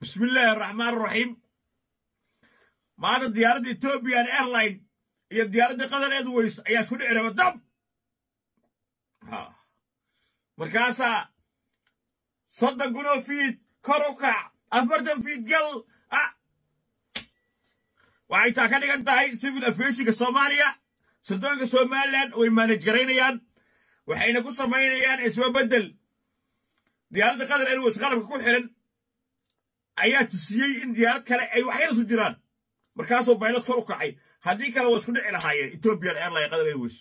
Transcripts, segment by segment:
bismi illaahi araxmaan araxiim maanta diyaaradda ethoobiyan airline iyo diyaaradda qatar airways ayaa isku dhici raba dab markaasaa soddon kunoo fiid kor u kac afartan fiid gal waxay taa ka dhigan tahay civil aviationka soomaaliya sirdoonka somalilan way maanaj garaynayaan waxayna ku samaynayaan isbabedel diyaaradda qatar airways qalabka ku xiran ayaa tusiyey in diyaarad kale ay waxyarsu jiraan markaasuu baylad kor u kacay haddii kale waa isku dhici lahaayeen ethiopian airline qatar airways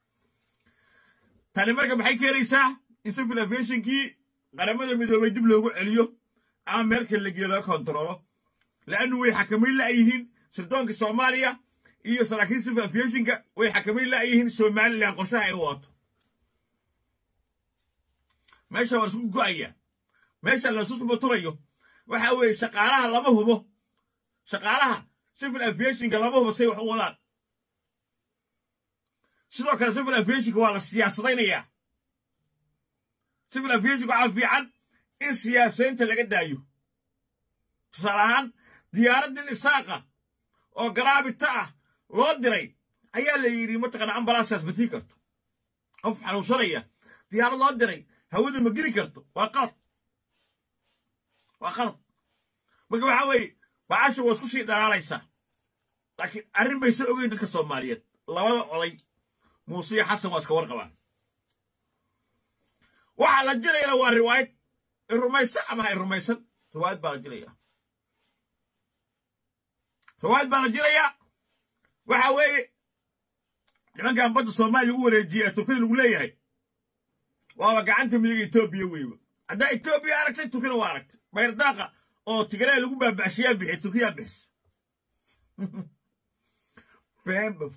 tani marka maxay keenaysaa in civil aviationkii qaramada midoobay dib loogu celiyo ama meel kale lageyo laga kontaroolo la'annu way xakamayn la'yihiin sirdoonka soomaaliya iyo saraakiil civil aviationka way xakamayn la'yihiin somalilan qorshaha ay u waato meesha waa isku go'aya meesha lasusbaturayo waxa weeye shaqaalaha lama hubo shaqaalaha civil aviationka lama hubo say wax u wadaan sidoo kale civil aviationka waa la siyaasadaynayaa civil aviationka waxaa fiican in siyaasadaynta laga daayo tusaale ahaan diyaaraddin isaaqa oo garaabita ah loo diray ayaa la yidhi mataqana ambalansaas ma tii karto qof xanuunsanaya diyaarad loo diray hawada ma geli karto waa qalad waa qalad marka waxaa weeye bacasha waa isku sii dhalaalaysaa laakiin arrin bay soo ogeyn dadka soomaaliyeed labada oday muuse iyo xasan waa iska warqabaan waxaa la jilayana waa riwaayad i rumaysan ama ha i rumaysan riwaayad baa la jilayaa riwaayad baa la jilayaa waxa weeye nimankan badda soomaaliya lagu wareejiyey ee turkida lagu leeyahay waaba gacanta midiga etoobiya weyba haddaa etoobiya aragtay turkina waa aragtay bayrdaqa oo tigray lagu baaba'shayaa bixiy turkiyaa bixis beenba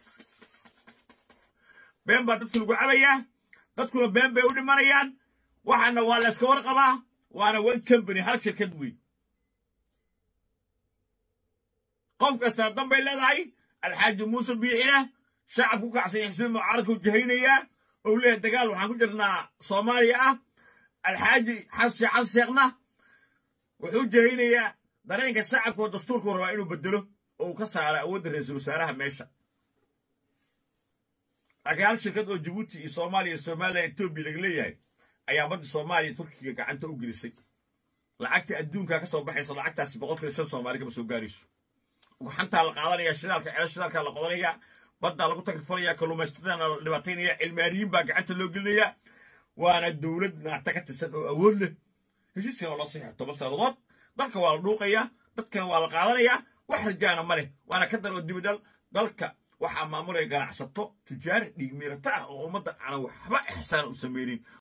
been baa dadka lagu cabayaa dadkuna been bay u dhimanayaan waxaana waa la iska warqabaa waana one company hal shirkad wey qof kastaa dan bay leedahay alxaaji muuse biixina shacab ku kacsanya xisbi mucaaradka u jahaynayaa ou leeyahay dagaal waxaan ku jirnaa soomaaliya ah alxaaji xasan xasan sheekhna wuxuu jahaynayaa dareenka shacabka oo dastuurku rabaa inuu bedelo oo uu ka saaro awoodda ra-iisul wasaaraha meesha laakiin hal shirkad oo jabuuti iyo soomaaliya iyo somalilan etoobiya laga leeyahay ayaa badda soomaaliya turkiga gacanta u gelisay lacagta adduunkaa ka soo baxaysa lacagtaasi boqolkiiba shan soomaali kama soo gaarayso ugaxantaa la qaadanaya shidaalka ceel shidaalkaa la qodanaya baddaa lagu tagrifalaya kalluumaystadana la dhibaataynaya cilmaaniyiin baa gacanta loo gelinaya waana dowlad naata ka tirsan oo awood leh heshiiskana waa loo saxiixo toban sannadood dalka waa la dhuuqayaa dadkana waa la qaadanayaa wax rajaana ma leh waana ka dar oo dibidhal dalka waxaa maamulaya ganacsato tujaar dhiigmiirato ah oo ummadda aanan waxba ixsaan u samaynin